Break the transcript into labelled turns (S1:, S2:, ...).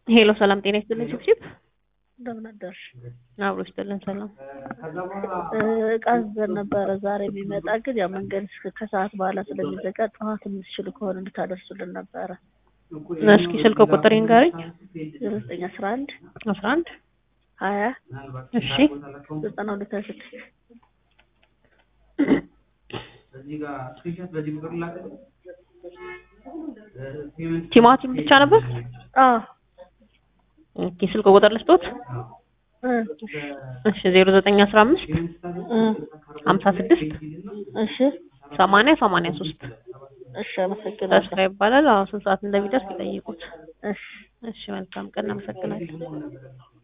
S1: ሄሎ ሰላም ጤና ይስጥልኝ ችብችብ
S2: እንደምን አደርሽ?
S1: አብሮ ይስጥልን ሰላም
S2: እቃ አዘን ነበረ ዛሬ የሚመጣ ግን ያው መንገድ እስከ ከሰዓት በኋላ ስለሚዘጋ ጠዋት የምትችሉ ከሆነ እንድታደርሱልን ነበረ።
S1: እስኪ ስልክ ቁጥር ይንገረኝ
S2: ዜሮ ዘጠኝ አስራ አንድ
S1: አስራ አንድ
S2: ሀያ
S1: እሺ
S2: ዘጠና ሁለት ሀያ ስድስት
S1: ቲማቲም ብቻ ነበር
S2: አዎ
S1: ኦኬ ስልክ ቁጥር ልስጦት
S2: እ
S1: እሺ ዜሮ ዘጠኝ አስራ አምስት
S2: እ
S1: ሀምሳ ስድስት
S2: እሺ
S1: ሰማንያ ሰማንያ ሶስት
S2: እሺ አመሰግናለሁ።
S1: ተስፋ ይባላል አዎ ስንት ሰዓት እንደሚደርስ ይጠይቁት
S2: እሺ
S1: እሺ መልካም ቀን አመሰግናለሁ